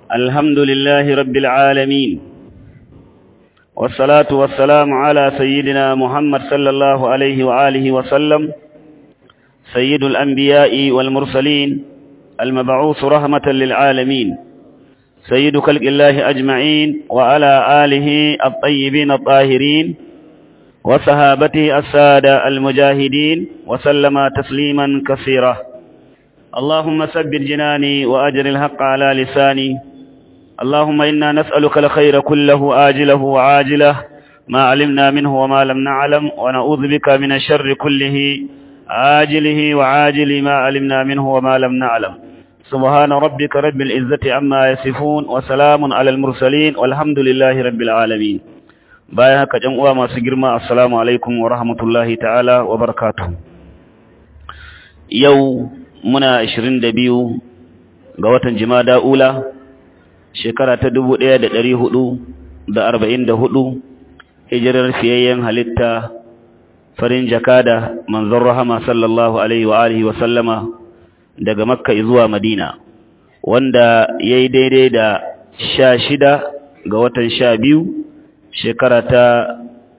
الحمد لله رب العالمين والصلاة والسلام على سيدنا محمد صلى الله عليه وآله وسلم سيد الأنبياء والمرسلين المبعوث رحمة للعالمين سيد خلق الله أجمعين وعلى آله الطيبين الطاهرين وصحابته السادة المجاهدين وسلم تسليما كثيرا اللهم ثبت جناني وأجر الحق على لساني اللهم إنا نسألك الخير كله آجله وعاجله ما علمنا منه وما لم نعلم ونعوذ بك من الشر كله آجله وعاجل ما علمنا منه وما لم نعلم سبحان ربك رب العزة عما يصفون وسلام على المرسلين والحمد لله رب العالمين bayan haka jan uwa masu girma assalamu alaikum wa rahmatullahi ta'ala wa barakatuh yau muna 22 ga watan jimada ula shekara ta 1444 hijirar fiyayyen halitta farin jakada manzon rahama sallallahu alaihi wa alihi wa sallama daga makka zuwa madina wanda yayi daidai da sha shida ga watan sha biyu shekara ta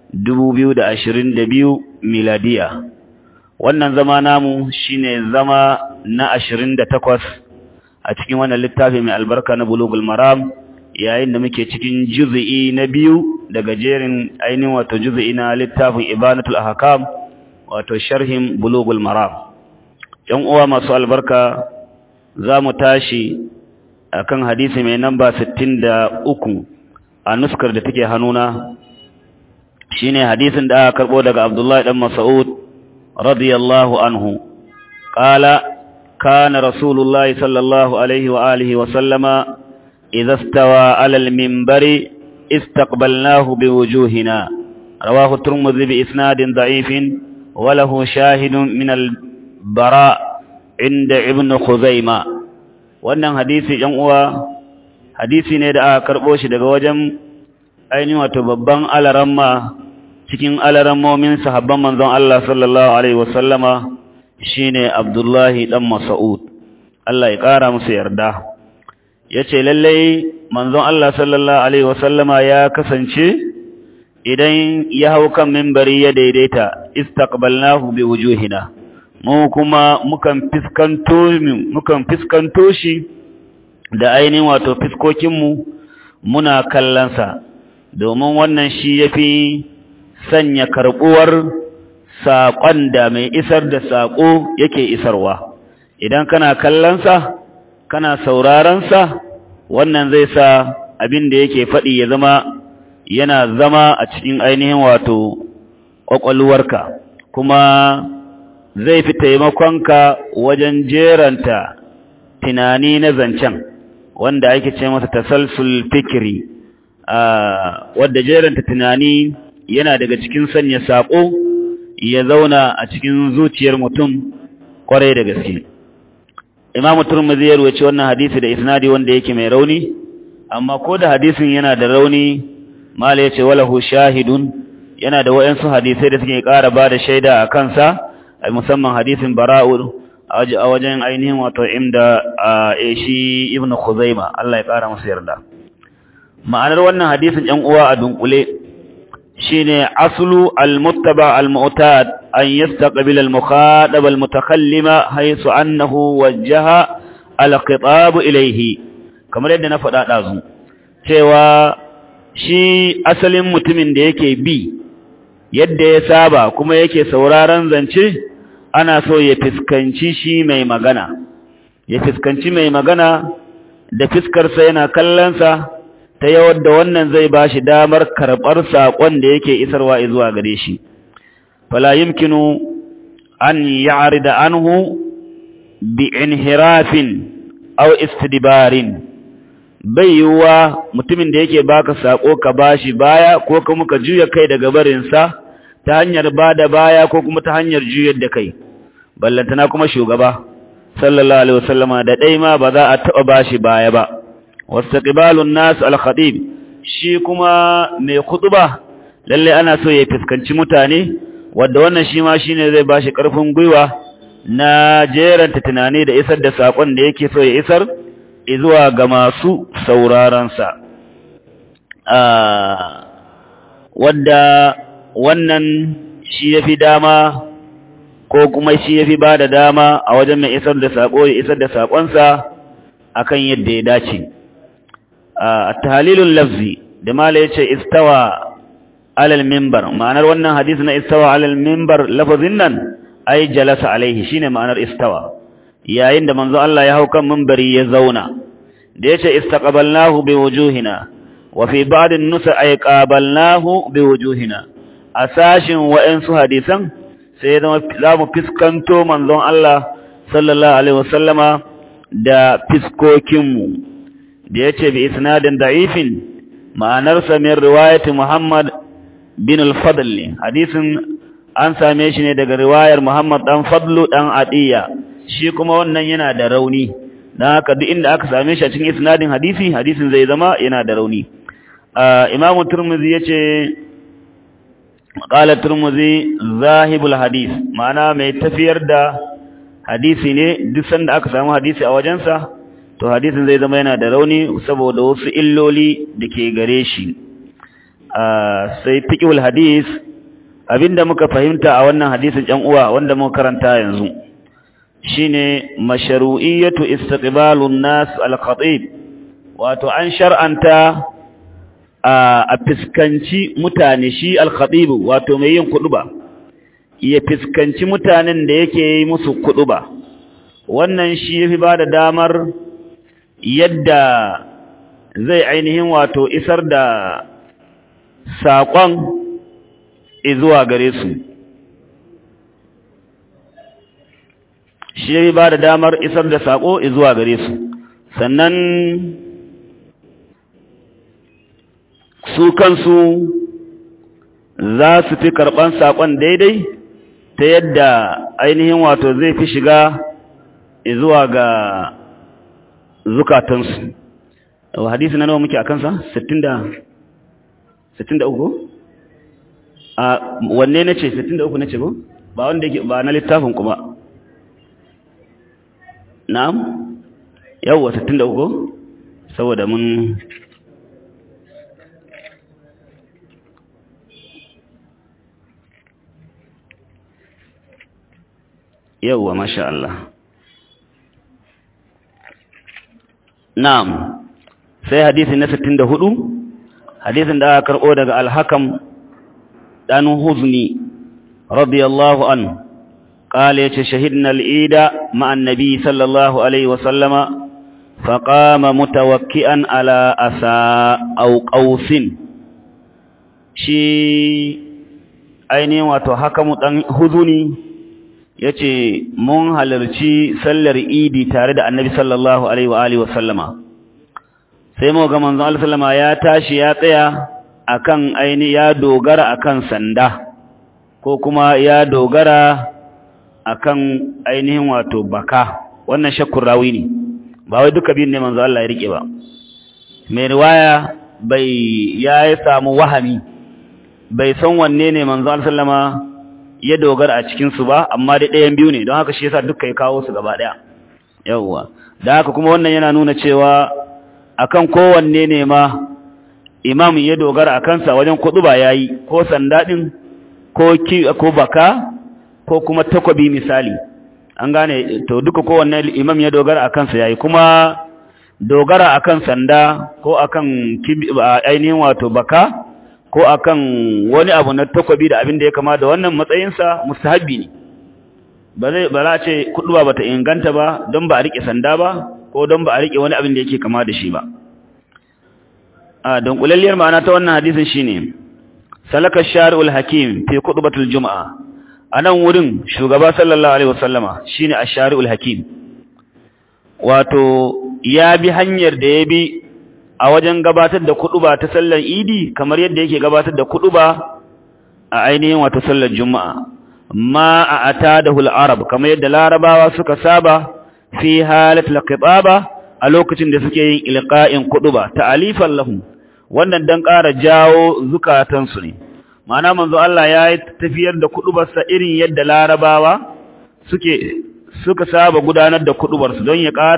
biyu miladiya wannan zama namu shine zama na takwas a cikin wannan littafi mai albarka na bulugul maram yayin da muke cikin juz'i na biyu daga jerin ainihin wato juz'i na littafin ibanatul ahkam wato sharhin bulugul maram yan uwa masu albarka za mu tashi akan hadisi mai namba uku. a nuskar da take hannuna shine hadisin da aka karbo daga Abdullahi dan Mas'ud radiyallahu anhu qala kana rasulullahi sallallahu alaihi wa alihi wa sallama idza stawa ala al-minbari istaqbalnahu biwujuhina rawahu at-Tirmidhi bi isnadin da'ifin wa lahu shahidun min al-bara inda ibn Khuzaimah wannan hadisi yan uwa hadisi ne da aka karɓo shi daga wajen ainihin wato babban alaramma cikin alarammomin sahabban manzon Allah sallallahu alaihi wasallama shine Abdullahi dan Mas'ud Allah ya ƙara musu yarda yace lalle manzon Allah sallallahu alaihi wasallama ya kasance idan ya hau kan minbari ya daidaita istaqbalnahu biwujuhina mu kuma mukan fiskanto mukan fiskanto shi da ainihin wato fiskokinmu muna kallonsa domin wannan shi ya fi sanya karɓuwar saƙon da mai isar da saƙo yake isarwa idan kana kallonsa kana saurarensa wannan zai sa abin da yake faɗi ya zama yana zama a cikin ainihin wato ƙwaƙwalwarka kuma zai fi taimakonka wajen jeranta tunani na zancen wanda ake ce masa tasalsul fikri wadda jeranta tunani yana daga cikin sanya sako ya zauna a cikin zuciyar mutum kwarai da gaske Imam Turmudi ya ruwaci wannan hadisi da isnadi wanda yake mai rauni amma ko da hadisin yana da rauni mala yace walahu shahidun yana da wayansu hadisai da suke ƙara bada shaida a kansa musamman hadisin bara'u a wajen ainihin wato inda shi ibn Khuzaima Allah ya kara masa yarda ma'anar wannan hadisin ɗan uwa a dunkule shine aslu al-muttaba al-mu'tad an yastaqbil al-mukhadab al-mutakallima haythu annahu wajjaha al-khitab ilayhi kamar yadda na faɗa dazu cewa shi asalin mutumin da yake bi yadda ya saba kuma yake sauraron zance ana so ya fiskanci shi mai magana ya fiskanci mai magana da fiskarsa yana kallonsa ta yawar da wannan zai ba shi damar karɓar saƙon da yake isarwa zuwa gare shi fala yumkinu an ya'rida anhu bi inhirafin aw istidbarin bai yiwuwa mutumin da yake baka saƙo ka bashi baya ko kuma ka juya kai daga barinsa ta hanyar bada baya ko kuma ta hanyar juyar da kai ballantana kuma shugaba sallallahu alaihi wasallama da dai ma ba za a taba bashi baya ba wastaqbalun nas al-khatib shi kuma mai khutba lalle ana so ya fuskanci mutane wanda wannan shi ma shine zai bashi karfin gwiwa na jeranta tunani da isar da sakon da yake so ya isar zuwa ga masu saurarensa wadda wannan shi ya fi dama ko kuma shi ya fi ba da dama a wajen mai isar da saƙo ya isar da saƙonsa a kan yadda ya dace a tahalilun lafzi da mala ya ce istawa alal mimbar ma'anar wannan hadisi na istawa alal mimbar lafazin nan ai jalasa alaihi shine ma'anar istawa yayin da manzo Allah ya hau kan mimbari ya zauna da yace istaqbalnahu biwujuhina wa fi ba'd an-nusa ay qabalnahu biwujuhina asashin wa'ansu hadisan sai zama zamu fiskanto manzon Allah sallallahu alaihi wasallama da fiskokin mu da yace bi isnadin da'ifin ma'anar sa min riwayati Muhammad bin al-Fadl hadisin an same shi ne daga riwayar Muhammad dan Fadlu dan Adiya shi kuma wannan yana da rauni dan haka duk inda aka same shi a cikin isnadin hadisi hadisin zai zama yana da rauni Imam Tirmidhi yace qala Tirmidhi zahibul hadis ma'ana mai tafiyar da hadisi ne duk sanda aka samu hadisi a wajensa to hadisin zai zama yana da rauni saboda wasu illoli da ke gare shi sai fiqhul hadis abinda muka fahimta a wannan hadisin ɗan uwa wanda muka karanta yanzu shine mashru'iyatu istiqbalun nas al-khatib wato an shar'anta a fiskanci mutane shi al-khatib wato mai yin kuduba ya fiskanci mutanen da yake yi musu kuduba wannan shi yafi bada damar yadda zai ainihin wato isar da saƙon zuwa gare su shi ya ba da damar isar da saƙo zuwa gare su sannan su kansu za su fi karɓan saƙon daidai ta yadda ainihin wato zai fi shiga zuwa ga zukatansu hadisi na nawa muke a kansa? 63 a wanne na ce 63 na ce ko ba wanda yake ba na littafin kuma na'am yawwa 63 ko saboda mun yawwa masha Allah na'am sai hadisi na 64 hadisin da aka karbo daga al-hakam dan huzni radiyallahu anhu قال شهدنا العيد مع النبي صلى الله عليه وسلم فقام متوكئا على أساء أو قوس شي ainihin wato haka mu dan huzuni yace mun halarci sallar idi tare da annabi sallallahu alaihi wa alihi wasallama sai mu ga manzon Allah sallama ya tashi ya tsaya akan aini ya dogara akan sanda ko kuma ya dogara akan ainihin wato baka wannan shakkun rawi ne ba wai duka biyun ne manzo Allah ya rike ba mai riwaya bai ya samu wahami bai san wanne ne manzo Allah sallama ya dogara a cikin su ba amma dai ɗayan biyu ne don haka shi yasa duka ya kawo su gaba ɗaya yawwa da haka kuma wannan yana nuna cewa akan kowanne ne ma imam ya dogara a kansa wajen kudu ba yayi ko sanda din ko ki ko baka ko kuma takobi misali an gane to duka kowanne imam ya dogara a kansa yayi kuma dogara akan sanda ko akan ainihin wato baka ko akan wani abu na takobi da abin da ya kama da wannan matsayinsa mustahabbi ne ba zai ba za ce kuduwa bata inganta ba don ba a rike sanda ba ko don ba a rike wani abin da yake kama da shi ba a don kulalliyar ma'ana ta wannan hadisin shine salaka shari'ul hakim fi khutbatul juma'a anan wurin shugaba sallallahu alaihi wasallama shine ash-shari'ul hakim wato ya bi hanyar da ya bi a wajen gabatar da kuduba ta sallar idi kamar yadda yake gabatar da kuduba a ainihin wato sallar juma'a ma a atadahul arab kamar yadda larabawa suka saba fi halatul qibaba a lokacin da suke yin ilqa'in kuduba ta'alifan lahum wannan dan ƙara jawo zukatansu ne ma'ana manzo Allah ya yi tafiyar da kudubarsa irin yadda larabawa suke suka saba gudanar da kudubarsu don ya ƙara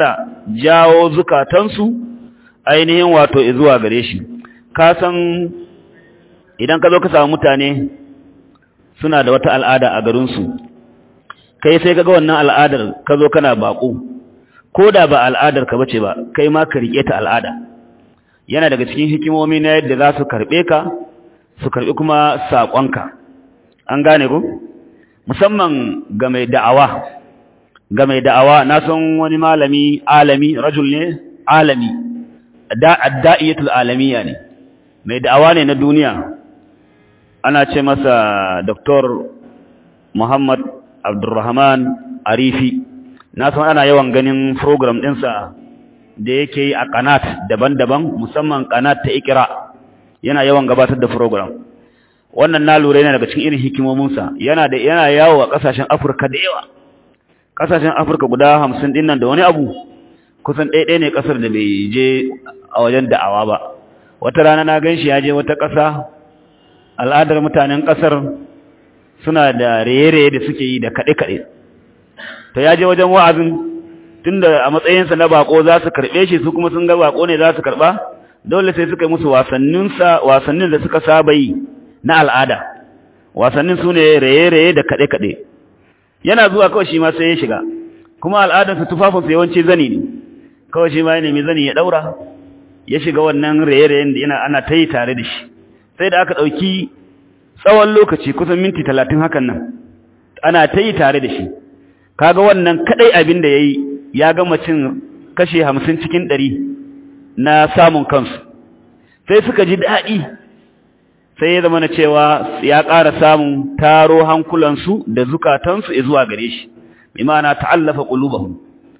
jawo zukatansu ainihin wato zuwa gare shi ka san idan ka zo ka samu mutane suna da wata al'ada a garinsu kai sai ka ga wannan al'adar ka zo kana baƙo ko da ba al'adar ka bace ba kai ma ka riƙe ta al'ada yana daga cikin hikimomi na yadda za su karɓe ka su karɓi kuma saƙonka an gane ku musamman ga mai da'awa ga mai da'awa na san wani malami alami rajul ne alami adda'iyatul alamiya ne mai da'awa ne na duniya ana ce masa Dr. Muhammad Abdulrahman Arifi na san ana yawan ganin program ɗinsa da yake yi a kanat daban-daban musamman kanat ta ikira yana yawan gabatar da program wannan na lura yana daga cikin irin hikimominsa yana da yana yawo a kasashen Afirka da yawa kasashen Afirka guda 50 din nan da wani abu kusan ɗaya ne kasar da bai je a wajen da'awa ba wata rana na ganshi ya je wata ƙasa al'adar mutanen ƙasar suna da raye-raye da suke yi da kaɗe-kaɗe to ya je wajen wa'azin tunda a matsayinsa na bako za su karɓe shi su kuma sun ga bako ne za su karɓa dole sai suka yi musu wasannin da suka saba yi na al'ada wasannin su ne raye-raye da kaɗe-kaɗe yana zuwa kawai shi ma sai ya shiga kuma al'adarsa tufafinsa yawanci zani ne kawai shi ma ya nemi zani ya ɗaura ya shiga wannan raye-rayen da yana ana ta yi tare da shi sai da aka ɗauki tsawon lokaci kusan minti talatin hakan nan ana ta yi tare da shi kaga wannan kaɗai abin da ya yi ya gama cin kashe hamsin cikin ɗari na samun kansu sai suka ji daɗi sai ya zama na cewa ya ƙara samun taro hankulansu da zukatansu zuwa gare shi bi ma'ana ta'allafa qulubahum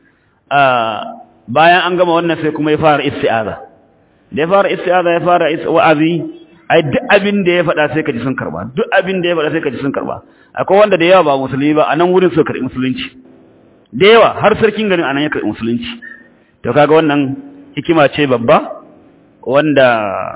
bayan an gama wannan sai kuma ya fara isti'aza da ya fara isti'aza ya fara wa'azi ai duk abin da ya faɗa sai ka ji sun karba duk abin da ya faɗa sai ka ji sun karba akwai wanda da yawa ba musulmi ba a nan wurin su karɓi musulunci da yawa har sarkin garin anan ya karɓi musulunci to kaga wannan hikima ce babba wanda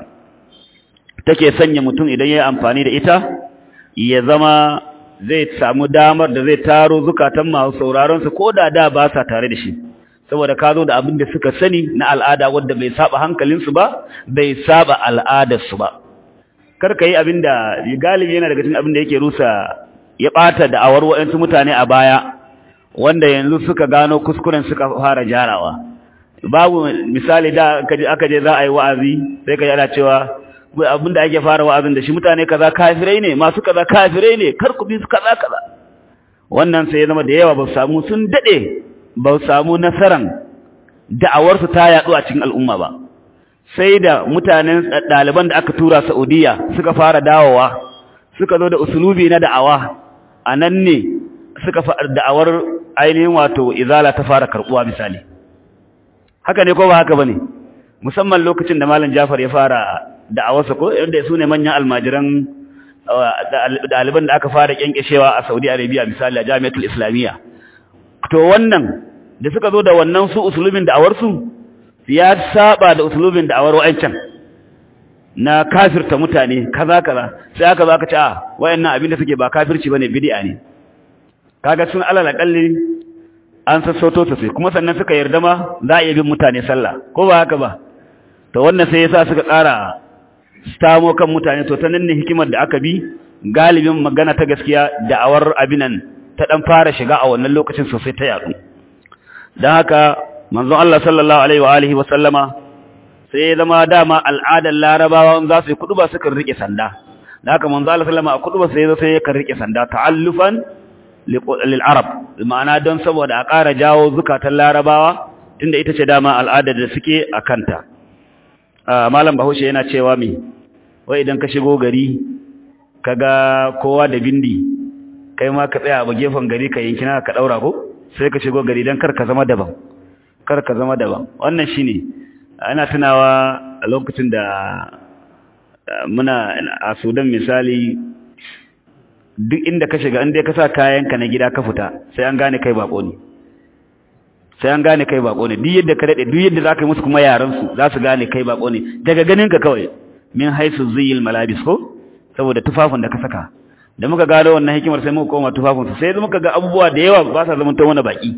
take sanya mutum idan ya yi amfani da ita ya zama zai samu damar da zai taro zukatan masu sauraron su ko da da ba sa tare da shi saboda ka zo da abin da suka sani na al'ada wanda bai saba hankalinsu ba bai saba al'adarsu ba kar ka yi abin da galibi yana daga cikin abin da yake rusa ya ɓata da awar waɗansu mutane a baya wanda yanzu suka gano kuskuren suka fara jarawa babu misali da aka je za a yi wa'azi sai ka yana cewa abin da ake fara wa'azin da shi mutane kaza kafirai ne masu kaza kafirai ne kar ku bi su kaza kaza wannan sai ya zama da yawa ba su samu sun daɗe ba su samu nasaran da'awarsu ta yaɗu a cikin al'umma ba sai da mutanen ɗaliban da aka tura Saudiya suka fara dawowa suka zo da usulubi na da'awa a nan ne suka fara da'awar ainihin wato izala ta fara karɓuwa misali haka ne ko ba haka bane musamman lokacin da malam Jafar ya fara da'awarsa ko yadda su ne manyan almajiran ɗaliban da aka fara kyankyashewa a Saudi Arabia misali a Jami'atul Islamiyya to wannan da suka zo da wannan su usulubin da'awarsu ya saba da usulubin da'awar wa'ancan na kafirta mutane kaza kaza sai aka zo aka ce a wayannan abin da suke ba kafirci bane bid'a ne kaga sun alal akalli an sassauto ta sai kuma sannan suka yarda ma za a iya bin mutane sallah ko ba haka ba to wannan sai yasa suka ƙara stamo kan mutane to ta nan ne hikimar da aka bi galibin magana ta gaskiya da'awar abinan ta dan fara shiga a wannan lokacin sosai ta yadu dan haka manzon Allah sallallahu alaihi wa alihi wa sallama sai ya zama dama al'adar larabawa za su yi kuduba sukan rike sanda dan haka manzon Allah sallama a kuduba sai sai ya rike sanda ta'allufan lil arab ma'ana don saboda a ƙara jawo zukatan larabawa tunda ita ce dama al'adar da suke a kanta malam bahaushe yana cewa me wai idan ka shigo gari kaga kowa da bindi kai ma ka tsaya a gefen gari ka yanki ka daura ko sai ka shigo gari dan kar ka zama daban kar ka zama daban wannan shine ana tunawa a lokacin da muna a Sudan misali duk inda ka shiga inda ka sa kayanka na gida ka fita sai an gane kai bako ne sai an gane kai bako ne duk yadda ka dade duk yadda zaka yi musu kuma yaran su za su gane kai bako ne daga ganin ka kawai min haisu ziyil malabis ko saboda tufafin da ka saka da muka gano wannan hikimar sai muka koma tufafin su sai muka ga abubuwa da yawa ba sa zama ta wani baki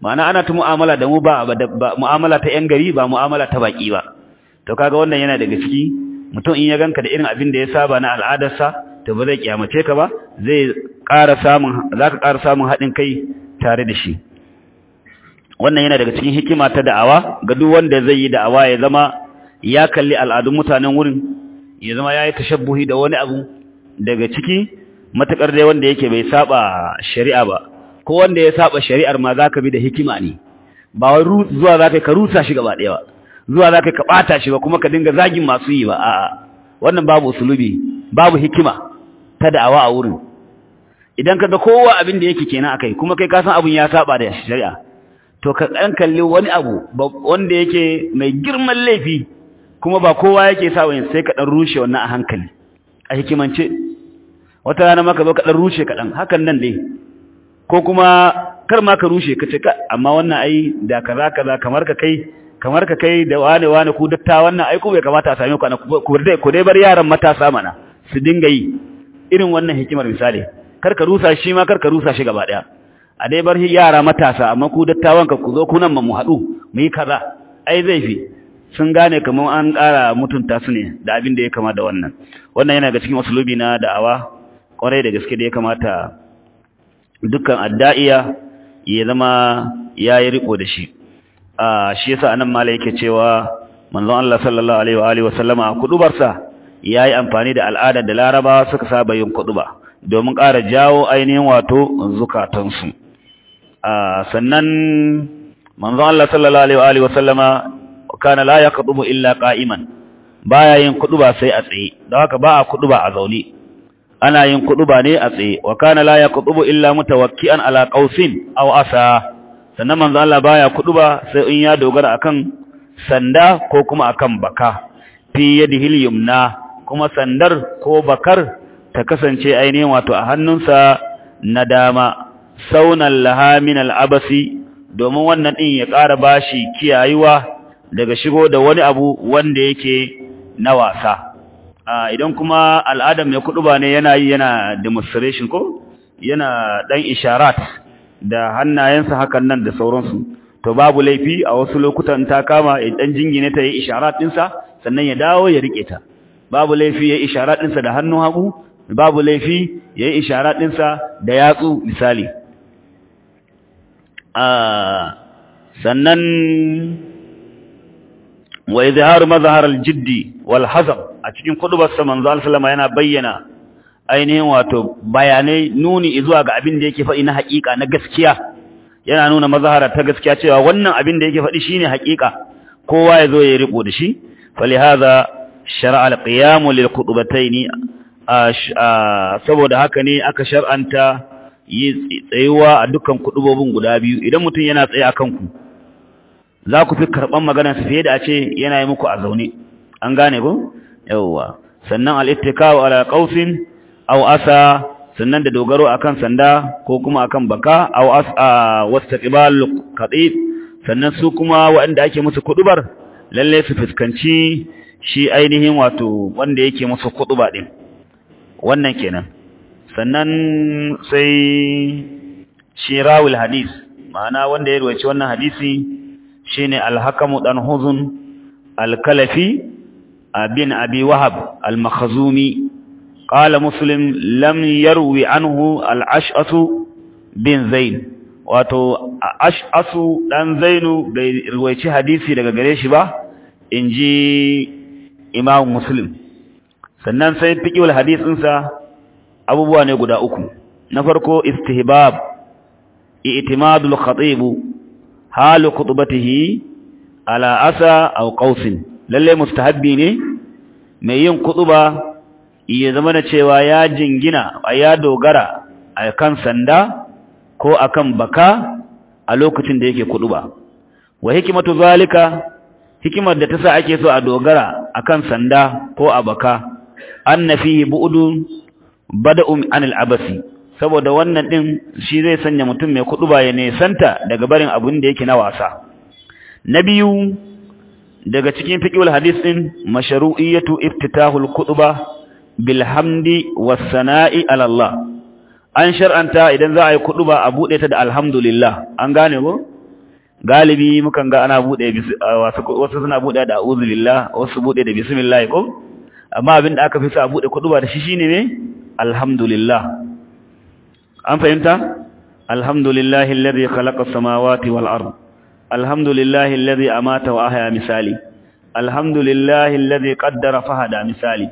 ma'ana ana ta mu'amala da mu ba mu'amala ta yan gari ba mu'amala ta baki ba to kaga wannan yana daga ciki mutum in ya ganka da irin abin da ya saba na al'adarsa to ba zai kiyamace ka ba zai ƙara samun zaka ƙara samun haɗin kai tare da shi wannan yana daga cikin hikima ta da'awa ga duk wanda zai yi da'awa ya zama ya kalli al'adun mutanen wurin ya zama ya yi tashabbuhi da wani abu daga ciki matakar dai wanda yake bai saba shari'a ba ko wanda ya saba shari'ar ma zaka bi da hikima ne ba wai zuwa zaka ka rusa shi gaba ɗaya ba zuwa zaka ka bata shi ba kuma ka dinga zagin masu yi ba a'a wannan babu usulubi babu hikima ta da'awa a wurin idan kaga kowa abin da yake kenan akai kuma kai ka san abin ya saba da shari'a to ka dan kalli wani abu wanda yake mai girman laifi kuma ba kowa yake sa wani sai ka dan rushe wannan a hankali a hikimance wata rana maka zo ka dan rushe ka dan hakan nan dai ko kuma kar ma ka rushe ka ce ka amma wannan ai da kaza kaza kamar ka kai kamar ka kai da wane wane ku datta wannan ai ko bai kamata a same ku ana ku dai ku dai bar yaran matasa mana su dinga yi irin wannan hikimar misali kar ka rusa shi ma kar ka rusa shi gaba daya a dai bar yara matasa amma ku dattawan ka ku zo ku nan mu haɗu mu yi kaza ai zai fi sun gane kamar an ƙara mutunta su ne da abin da ya kama da wannan wannan yana ga cikin usulubi na da'awa kwarai da gaske da ya kamata dukkan adda'iya ya zama ya yi riko da shi a shi yasa anan mala yake cewa manzon Allah sallallahu alaihi wa alihi wa sallama a kudubarsa yayi amfani da al'adar da Larabawa suka saba yin kuduba domin ƙara jawo ainihin wato zukatansu a sannan manzon Allah sallallahu alaihi wa alihi wa sallama kana la yaqdubu illa qa'iman baya yin kuduba sai a tsaye don haka ba a kuduba a zaune ana yin kuduba ne a tsaye wa kana la yaqdubu illa mutawakkian ala qausin aw asa sannan manzo Allah baya kuduba sai in ya dogara akan sanda ko kuma akan baka fi yadihi yumna kuma sandar ko bakar ta kasance ainihin wato a hannunsa na dama saunan laha min al'abasi domin wannan din ya ƙara bashi kiyayuwa daga shigo da wani abu wanda yake na wasa idan kuma al'adam mai kuduba ne yana yi yana demonstration ko yana dan isharat da hannayensa hakan nan da sauransu to babu laifi a wasu lokutan ta kama dan jingine ta yi isharat dinsa sannan ya dawo ya rike ta babu laifi ya yi isharat dinsa da hannun hagu babu laifi ya yi isharat dinsa da yatsu misali sannan wa izhar mazhar al-jiddi wal hazab a cikin kudubar sa manzo sallama yana bayyana ainihin wato bayanai nuni zuwa ga abin da yake faɗi na haƙiƙa na gaskiya yana nuna mazhara ta gaskiya cewa wannan abin da yake faɗi shine haƙiƙa kowa ya zo ya riko da shi falihaza shar'a al-qiyam lil khutbatayn saboda haka ne aka shar'anta yi tsayuwa a dukkan kudubobin guda biyu idan mutum yana tsaye akan ku za ku fi karɓan maganarsa fiye da a ce yana yi muku a zaune an gane ko yawwa sannan al-ittikaw ala qausin aw asa sannan da dogaro akan sanda ko kuma akan baka aw asa wastaqbal qatib sannan su kuma waɗanda ake musu kudubar lalle su fuskanci shi ainihin wato wanda yake musu kuduba din wannan kenan sannan sai shi rawul hadis ma'ana wanda ya ruwaci wannan hadisi shine al-hakamu dan huzun al-kalafi bin abi wahab al-makhzumi qala muslim lam yarwi anhu al-ash'asu bin zain wato ash'asu dan zainu bai ruwaici hadisi daga gare shi ba inji imam muslim sannan sai fiqhul hadisin sa abubuwa ne guda uku na farko istihbab i'timadul khatib halu khutbatihi ala asa aw qausin lalle mustahabbi ne mai yin kutuba ya zama da cewa ya jingina ya dogara akan sanda ko akan baka a lokacin da yake kutuba wa hikimatu zalika hikimar da ta sa ake so a dogara akan sanda ko a baka anna fihi bu'dun bada'un anil abasi saboda wannan din shi zai sanya mutum mai kutuba ya nesanta daga barin abin da yake na wasa na biyu daga cikin fiqhul hadis din mashru'iyatu iftitahul khutba bil hamdi was sana'i ala Allah an shar'anta idan za a yi khutba a bude ta da alhamdulillah an gane ko galibi mukan ga ana bude wasu suna bude da a'udhu billah wasu bude da bismillah ko amma abin da aka fi sa bude kuduba da shi shine ne alhamdulillah an fahimta alhamdulillahi alladhi khalaqa as-samawati wal ard alhamdulillahi alladhi amata wa ahya misali alhamdulillahi alladhi qaddara fahada misali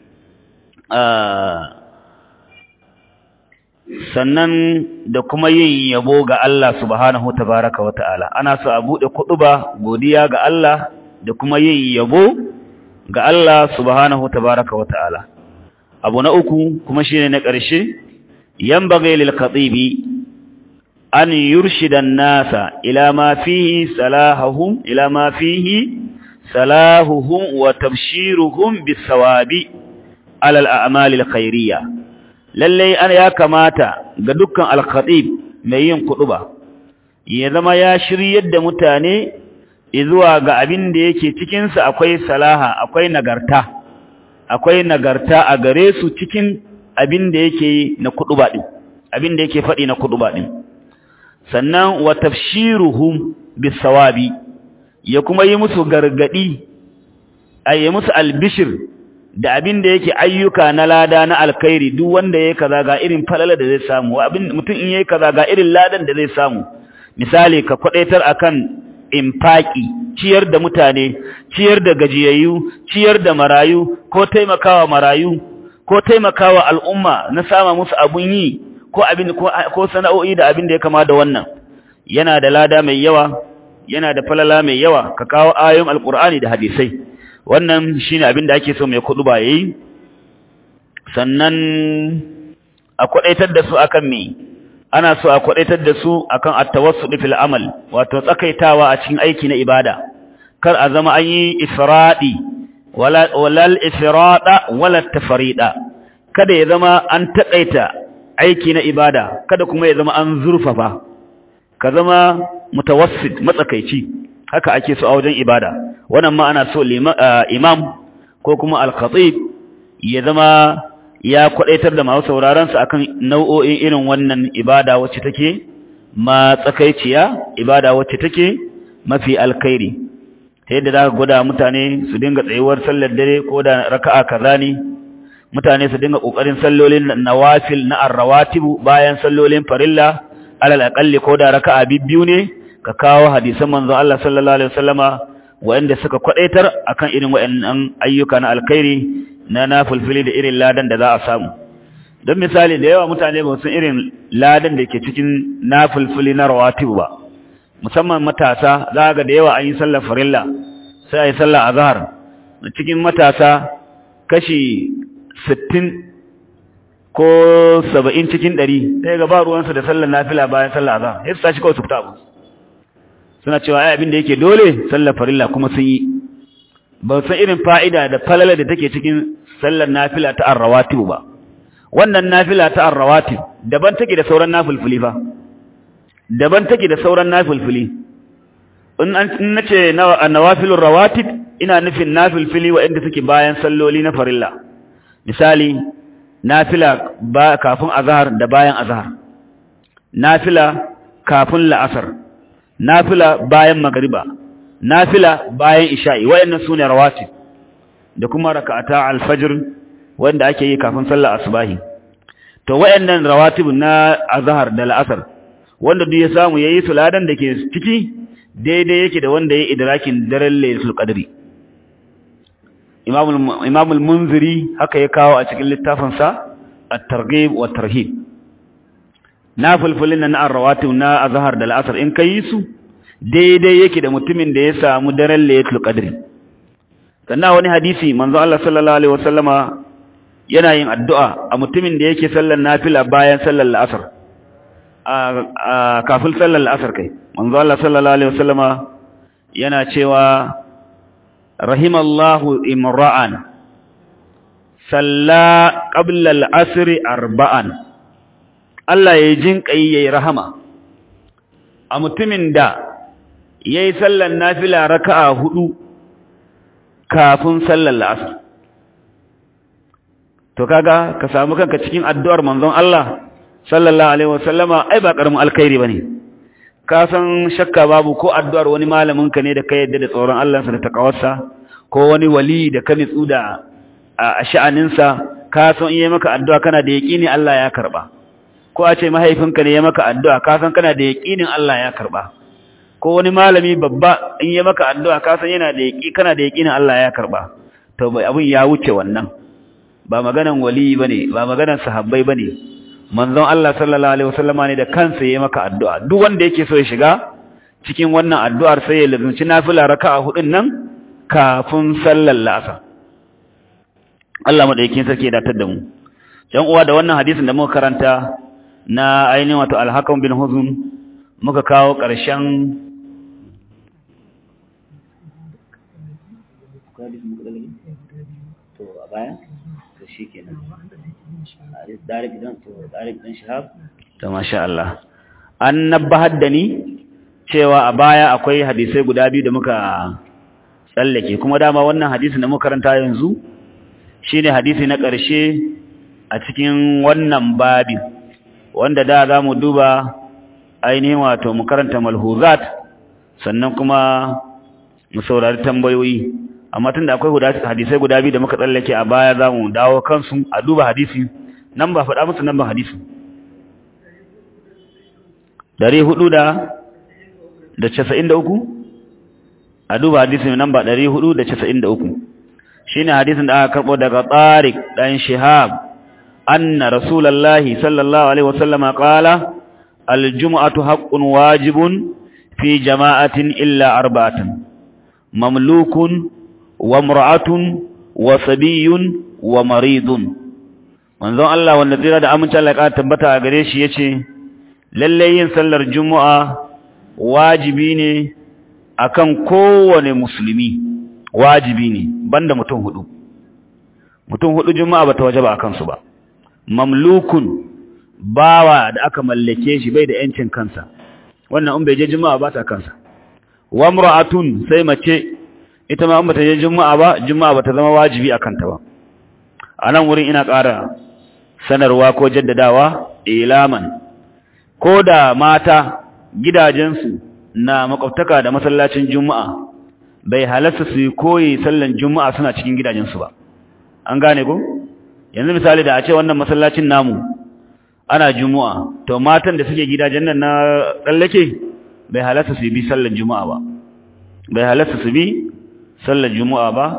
sannan da kuma yin yabo ga Allah subhanahu tabaraka wa ta'ala ana so a bude kuduba godiya ga Allah da kuma yin yabo ga Allah subhanahu tabaraka wa ta'ala abu na uku kuma shine na ƙarshe yanbaghi lil khatibi an yurshida an-nasa ila ma fihi salahahum ila ma fihi salahuhum wa tabshiruhum bis-sawabi ala al-a'mal al-khairiyah lalle an ya kamata ga dukkan al-khatib mai yin kuduba ya zama ya shiryar da mutane zuwa ga abin da yake cikin sa akwai salaha akwai nagarta akwai nagarta a gare su cikin abin da yake na kuduba din abin da yake fadi na kuduba din sannan wa tafshiruhum bisawabi ya kuma yi musu gargadi ayi musu albishir da abin da yake ayyuka na lada na alkhairi duk wanda yayi kaza ga irin falala da zai samu abin mutum in yayi kaza ga irin ladan da zai samu misali ka kwadaitar akan infaki ciyar da mutane ciyar da gajiyayyu ciyar da marayu ko taimakawa marayu ko taimakawa al'umma na sama musu abun yi ko abin ko sana'o'i da abin da ya kama da wannan yana da lada mai yawa yana da falala mai yawa ka kawo ayoyin alqur'ani da hadisai wannan shine abin da ake so mai kudu ba yayi sannan a kwadaitar da su akan me ana so a kwadaitar da su akan at-tawassul fil amal wato tsakaitawa a cikin aiki na ibada kar a zama an yi ifradi wala walal ifrada wala tafrida kada ya zama an takaita aiki na ibada kada kuma ya zama an zurfafa ka zama mutawassit matsakaici haka ake so a wajen ibada wannan ma ana so imam ko kuma al-khatib ya zama ya kwadaitar da masu sauraron sa akan nau'o'in irin wannan ibada wacce take ma tsakaiciya ibada wacce take mafi alkhairi ta yadda za ka gwada mutane su dinga tsayuwar sallar dare ko da raka'a kaza ne mutane su dinga kokarin sallolin nawafil na arrawatibu bayan sallolin farilla alal aqalli ko da raka'a bibbiyu ne ka kawo hadisan manzo Allah sallallahu alaihi wasallama wanda suka kwadaitar akan irin wayannan ayyuka na alkhairi na nafilfili da irin ladan da za a samu don misali da yawa mutane ba sun irin ladan da ke cikin nafilfili na rawatib ba musamman matasa za ga da yawa an yi sallar farilla sai a yi sallar azhar cikin matasa kashi 60 ko 70 cikin 100 sai ga ba ruwansu da sallar nafila bayan sallar azhar sai su tashi kawai su fita abu suna cewa ai abin da yake dole sallar farilla kuma sun yi ba san irin fa'ida da falala da take cikin sallar nafila ta arrawatib ba wannan nafila ta arrawatib daban take da sauran nafilfili fa daban take da sauran nafilfili in an nace nawafilur rawatib ina nufin nafilfili waɗanda suke bayan salloli na farilla misali nafila ba kafin azhar da bayan azhar nafila kafin la'asar nafila bayan magriba nafila bayan isha'i wayannan sune rawatib da kuma rak'ata al-fajr wanda ake yi kafin sallar asubahi to wayannan rawatib na azhar da al-asr wanda duk ya samu yayi suladan da ke ciki daidai yake da wanda yayi idrakin daren laylatul qadri imam imam al-munziri haka ya kawo a cikin littafin sa at-targhib wa tarhib nafilfilin na ar-rawatib na azhar da al-asr in kai su daidai yake da mutumin da ya samu daren laylatul qadri sannan wani hadisi manzo Allah sallallahu alaihi wasallama yana yin addu'a a mutumin da yake sallar nafila bayan sallar asr a kafin sallar asr kai manzo Allah sallallahu alaihi wasallama yana cewa rahimallahu imra'an salla qabla al-asr arba'an Allah ya jinkai yayi rahama a mutumin da ya yi sallar nafila raka'a hudu kafin sallar la'asar. To kaga ka samu kanka cikin addu'ar manzon Allah sallallahu Alaihi wasallama ai ba ƙaramin alkhairi ba ne. ka san shakka babu ko addu'ar wani malamin ka ne da ka yadda da tsoron Allah sa da takawarsa ko wani wali da ka nitsu da a sha'aninsa ka san iya maka addu'a kana da yaƙini Allah ya karba ko a ce mahaifinka ne ya maka addu'a ka san kana da yaƙinin Allah ya karba ko wani malami babba in ya maka addu'a ka san yana da yaƙi kana da yaƙinin Allah ya karba to bai abin ya wuce wannan ba maganan wali bane ba maganan sahabbai bane manzon Allah sallallahu alaihi wasallama ne da kansa ya maka addu'a duk wanda yake so ya shiga cikin wannan addu'ar sai ya lazumci nafila raka'a hudun nan kafin sallar la'asar Allah madaukakin sarki ya datar da mu dan uwa da wannan hadisin da muka karanta na ainihin wato al-hakam bin huzun muka kawo ƙarshen to a baya to shikenan Darik dan to Darik dan Shahab to masha Allah an nabbahar da ni cewa a baya akwai hadisai guda biyu da muka tsallake kuma dama wannan hadisin da muka karanta yanzu shine hadisi na ƙarshe a cikin wannan babin wanda da za mu duba ainihin wato mu karanta malhuzat sannan kuma mu saurari tambayoyi amma tunda akwai hadisai guda biyu da muka tsallake a baya za mu dawo kansu a duba hadisi nan ba faɗa musu nan ba hadisi dari hudu da da casa'in da uku a duba hadisi nan ba dari hudu da casa'in da uku shi ne hadisin da aka karɓo daga tsarik ɗan shihab anna rasulallahi sallallahu alaihi wasallama ƙala aljum'atu haqqun wajibun fi jama'atin illa arba'atan mamlukun wa mur'atun wa sabiyun wa maridun manzon Allah wanda tsira da amincin Allah ya tabbata a gare shi yace lalle yin sallar juma'a wajibi ne akan kowane musulmi wajibi ne banda mutum hudu mutum hudu juma'a bata wajaba akan su ba mamlukun bawa da aka mallake shi bai da yancin kansa wannan in bai je juma'a ba ta kansa wa mar'atun sai mace ita ma in bata je juma'a ba juma'a bata zama wajibi akan ta ba anan wurin ina ƙara sanarwa ko jaddadawa ilaman ko da mata gidajensu na makwabtaka da masallacin juma'a bai halarta su koyi sallan juma'a suna cikin gidajensu ba an gane ko yanzu misali da a ce wannan masallacin namu ana juma'a to matan da suke gidajen nan na tsallake bai halarta su bi sallan juma'a ba bai halarta su bi sallan juma'a ba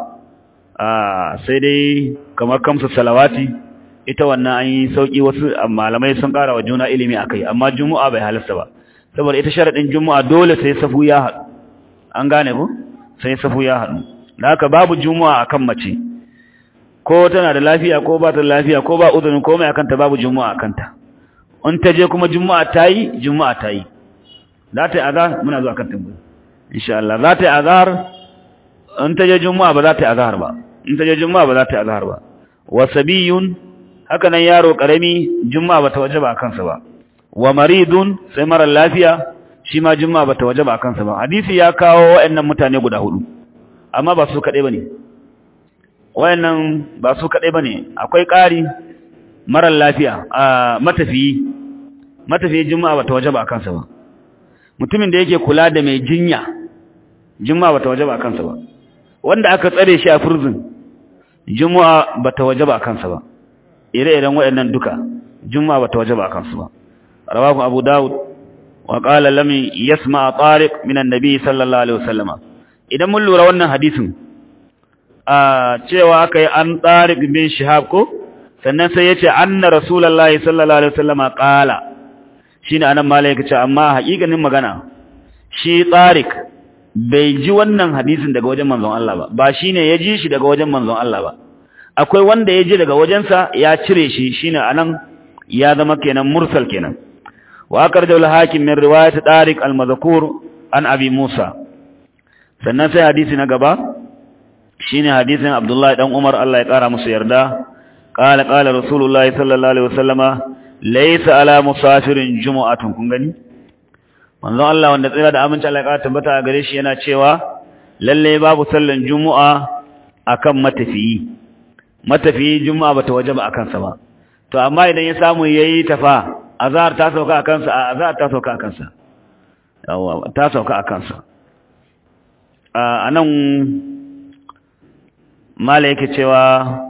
sai dai kamar kamsa salawati ita wannan an yi sauki wasu malamai sun ƙara wa juna ilimi a kai amma juma'a bai halasta ba saboda ita sharaɗin juma'a dole sai safu ya haɗu an gane ku sai safu ya haɗu da haka babu juma'a akan mace ko tana da lafiya ko ba ta lafiya ko ba uzurin komai akan ta babu juma'a akan ta in ta je kuma juma'a ta yi juma'a ta yi za ta yi azhar muna zuwa kan tambayi insha Allah za ta yi azhar in ta je juma'a ba za ta yi azhar ba in ta je juma'a ba za ta yi azhar ba wa sabiyun haka nan yaro karami juma'a bata wajaba kansa ba wa maridun sai mara lafiya shi ma juma'a bata wajaba kansa ba hadisi ya kawo wayannan mutane guda hudu amma ba su kadai bane wayannan ba su kadai bane akwai ƙari mara lafiya a matafiyi matafiyi juma'a bata wajaba kansa ba mutumin da yake kula da mai jinya juma'a bata wajaba kansa ba wanda aka tsare shi a furzin juma'a bata wajaba kansa ba ire-iren waɗannan duka juma'a bata wajaba a kansu ba rawahu abu daud wa qala lam yasma tariq min annabi sallallahu alaihi wasallama idan mun lura wannan hadisin a cewa akai an tariq bin shihab ko sannan sai yace anna rasulullahi sallallahu alaihi wasallama qala shine anan malai yace amma haƙiƙanin magana shi tariq bai ji wannan hadisin daga wajen manzon Allah ba ba shine ya ji shi daga wajen manzon Allah ba akwai wanda ya ji daga wajensa ya cire shi shine anan ya zama kenan mursal kenan wa akarjul hakim min riwayat tariq al-madhkur an abi musa sannan sai hadisi na gaba shine hadisin abdullahi dan umar Allah ya kara musu yarda qala qala rasulullahi sallallahu alaihi wasallama laysa ala musafirin jumu'atun kun gani manzo Allah wanda tsira da aminci Allah ya kara tabbata gare shi yana cewa lalle babu sallan jumu'a akan matafiyi matafiyi juma'a bata wajaba akan sa ba to amma idan ya samu yayi tafa azhar ta sauka akan sa azhar ta sauka akan sa ta sauka a kansa a nan mala yake cewa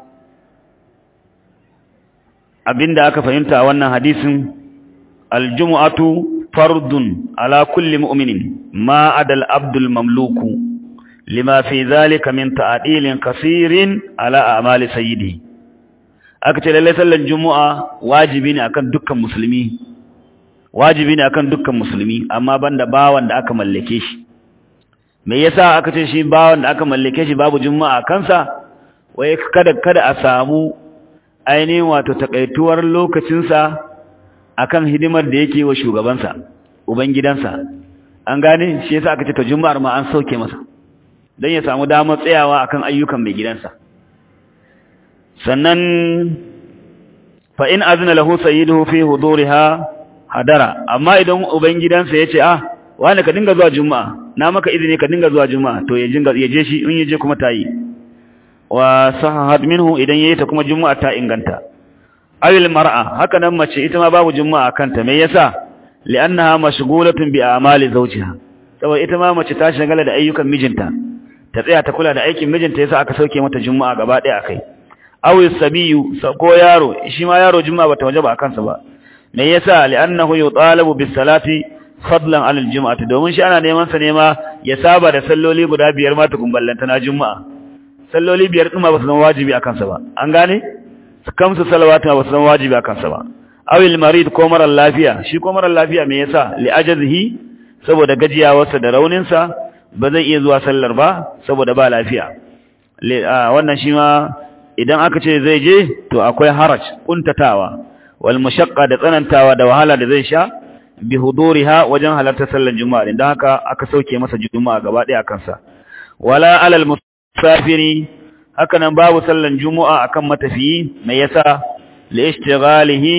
abinda aka fahimta a wannan hadisin aljumu'atu fardun ala kulli mu'minin ma adal abdul mamluku lima fi zalika min ta'dilin kaseerin ala a'mali sayyidi aka ce lalle sallar jumu'a wajibi ne akan dukkan musulmi wajibi ne akan dukkan musulmi amma banda bawan da aka mallake shi me yasa aka ce shi bawan da aka mallake shi babu juma'a kansa wai kada kada a samu ainihin wato takaituwar lokacinsa akan hidimar da yake wa shugabansa ubangidansa an gane shi yasa aka ce ta juma'ar ma an sauke masa don ya samu damar tsayawa akan ayyukan mai gidansa sannan fa in azna lahu sayyiduhu fi huduriha hadara amma idan ubangidansa yace ah wani ka dinga zuwa juma'a na maka izini ka dinga zuwa juma'a to ya jinga ya je shi in yaje kuma tayi wa sahahat minhu idan yayi ta kuma juma'a ta inganta awil mar'a haka nan mace ita ma babu juma'a kanta me yasa li'annaha mashghulatun bi a'mali zawjiha saboda ita ma mace ta shagala da ayyukan mijinta ta tsaya ta kula da aikin mijinta yasa aka sauke mata juma'a gaba ɗaya akai awil sabiyu ko yaro shi ma yaro juma'a bata wajaba akan sa ba me yasa li'annahu yutalabu bis salati fadlan 'ala al-jum'ati domin shi ana neman sa ne ma ya saba da salloli guda biyar ma tukun ballanta na juma'a salloli biyar din ma ba su zama wajibi akan sa ba an gane kamsu salawatu ba su zama wajibi akan sa ba awil marid ko marar lafiya shi ko marar lafiya me yasa li ajzihi saboda gajiyawarsa da raunin sa ba zai iya zuwa sallar ba saboda ba lafiya wannan shi ma idan aka ce zai je to akwai haraj kuntatawa wal mashaqqa da tsanantawa da wahala da zai sha bi huduriha wajen halartar sallar juma'a din dan haka aka sauke masa juma'a gaba daya kansa wala alal musafiri haka nan babu sallar juma'a akan matafiyi me yasa li ishtighalihi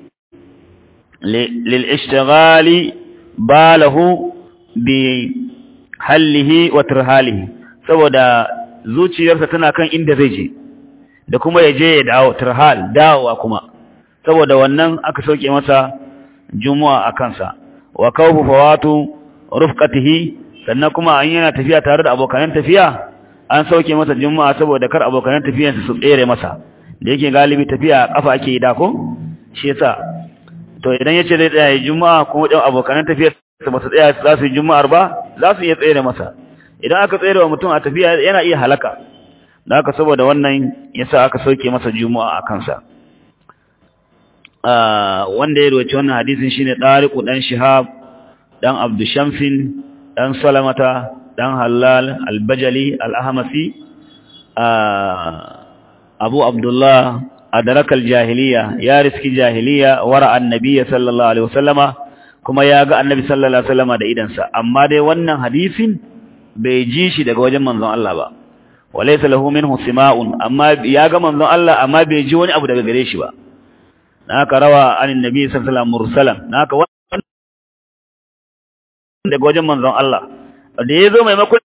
lil ishtighali balahu bi hallihi wa tirhalihi saboda zuciyarsa tana kan inda zai je da kuma ya je ya dawo tirhal dawowa kuma saboda wannan aka sauke masa jumu'a a kansa wa kawfu fawatu rufqatihi sannan kuma an yana tafiya tare da abokan tafiya an sauke masa jumu'a saboda kar abokan tafiyansa su tsere masa da yake galibi tafiya kafa ake yi da ko shi yasa to idan yace zai tsaya jumu'a kuma dan abokan tafiya su ba su tsaya za su yi juma'ar ba za su iya tsere masa idan aka tsere wa mutum a tafiya yana iya halaka da haka saboda wannan yasa aka sauke masa jumu'a a kansa wanda ya roci wannan hadisin shine Tariqu dan Shihab dan Abdu Shamsin dan Salamata dan Halal al-Bajali al-Ahmasi Abu Abdullah adraka al-jahiliya ya riski jahiliya wara annabi sallallahu alaihi wasallama kuma ya ga annabi sallallahu alaihi wasallama da idansa amma dai wannan hadisin bai ji shi daga wajen manzon Allah ba walaysa lahu minhu sima'un amma ya ga manzon Allah amma bai ji wani abu daga gare shi ba naka rawa anin nabi sallallahu alaihi wasallam mursalan naka wannan daga wajen manzon Allah da yazo maimakon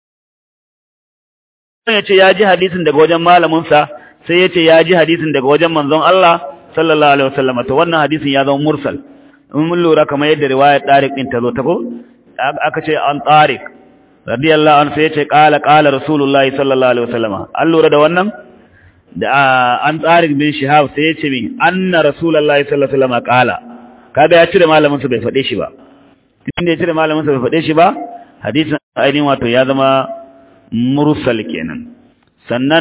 yace ya ji hadisin daga wajen malamin sa sai yace ya ji hadisin daga wajen manzon Allah sallallahu alaihi wasallam to wannan hadisin ya zama mursal in mun lura kamar yadda riwayar Tariq din ta zo ta ko aka ce an Tariq radiyallahu anhu sai yace qala qala rasulullahi sallallahu alaihi wasallam an lura da wannan da an tsarin bin shihab sai ya ce min anna rasulullahi sallallahu alaihi wasallam qala kaga ya cire malamin sa bai fade shi ba tunda ya cire malamin sa bai fade shi ba hadisin ainihin wato ya zama mursal kenan sannan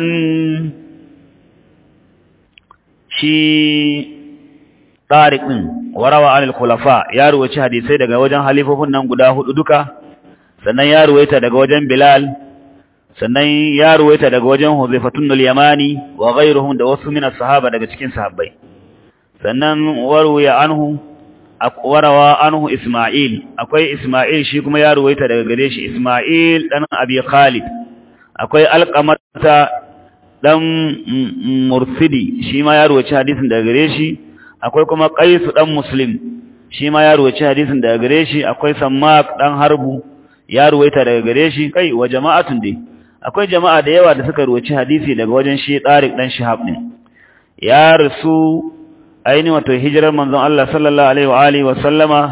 shi tariq din warawa anil khulafa ya ruwaci hadisai daga wajen halifofin nan guda hudu duka sannan ya ruwaita daga wajen bilal sannan ya ruwaita daga wajen Huzaifatun al-Yamani wa ghayruhum da wasu min sahaba daga cikin sahabbai sannan warwaya anhu warawa anhu Isma'il akwai Isma'il shi kuma ya ruwaita daga gare shi Isma'il dan Abi Khalid akwai Alqamata dan Mursidi shi ma ya ruwaci hadisin daga gare shi akwai kuma Qais dan Muslim shi ma ya ruwaci hadisin daga gare shi akwai Sammak dan Harbu ya ruwaita daga gare shi kai wa jama'atun dai akwai jama'a da yawa da suka ruwaci hadisi daga wajen shi Tariq dan Shihab ne ya rasu aini wato hijirar manzon Allah sallallahu alaihi wa alihi wa sallama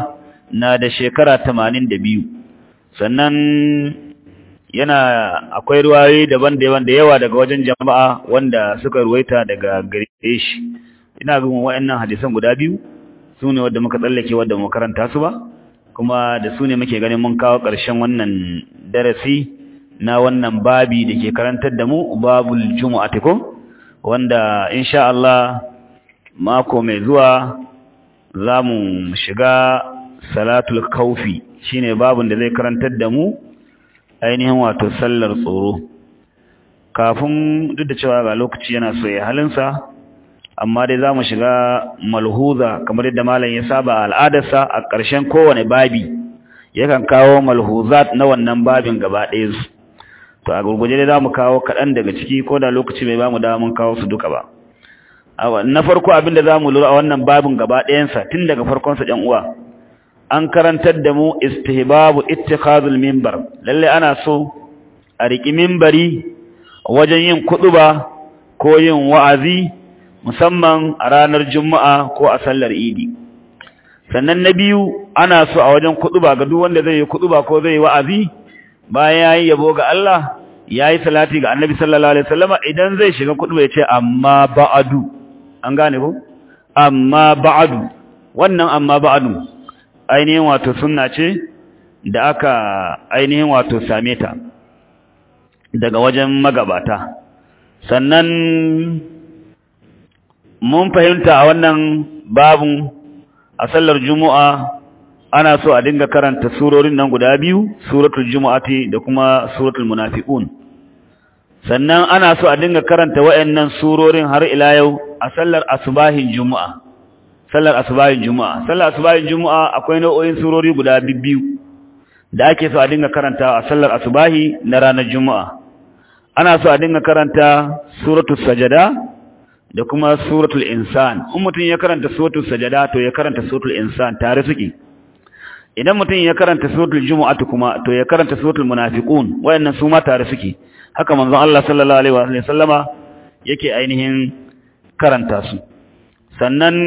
na da shekara 82 sannan yana akwai ruwayoyi daban-daban da yawa daga wajen jama'a wanda suka ruwaita daga gare shi ina ga wayannan hadisan guda biyu su ne wadda muka tsallake wadda mu karanta su ba kuma da su ne muke ganin mun kawo ƙarshen wannan darasi na wannan babi da ke karantar da mu babul jumu'ati ko wanda insha Allah mako mai zuwa za mu shiga salatul kaufi shine babun da zai karantar da mu ainihin wato sallar tsoro kafin duk da cewa ga lokaci yana so ya halinsa amma dai za mu shiga malhuza kamar yadda malam ya saba al'adarsa a ƙarshen kowane babi yakan kawo malhuzat na wannan babin gaba ɗaya su to a gurguje dai za mu kawo kaɗan daga ciki ko da lokaci bai ba mu da mun kawo su duka ba na farko abinda za mu lura a wannan babin gaba ɗayansa tun daga farkonsa ɗan uwa an karantar da mu istihbabu ittikhazul minbar lalle ana so a riki minbari wajen yin kuɗuba ko yin wa'azi musamman a ranar juma'a ko a sallar idi sannan na biyu ana so a wajen kuɗuba ga duk wanda zai yi kuɗuba ko zai yi wa'azi bayan yayi yabo ga Allah yayi salati ga Annabi sallallahu alaihi wasallama idan zai shiga kuɗuba ya ce amma ba'adu an gane ko amma ba'adu wannan amma ba'adu ainihin wato sunna ce da aka ainihin wato same ta daga wajen magabata sannan mun fahimta a wannan babun a sallar juma'a ana so a dinga karanta surorin nan guda biyu suratul jumu'ati da kuma suratul munafiqun sannan ana so a dinga karanta wayannan surorin har ila yau a sallar asubahin juma'a sallar asubahin juma'a sallar asubahin juma'a akwai nau'o'in surori guda biyu da ake so a dinga karanta a sallar asubahi na ranar juma'a ana so a dinga karanta suratul sajada da kuma suratul insan in mutum ya karanta suratul sajada to ya karanta suratul insan tare suke idan mutum ya karanta suratul jumu'ah kuma to ya karanta suratul munafiqun wayannan su ma tare suke haka manzon Allah sallallahu alaihi wa sallama yake ainihin karanta su sannan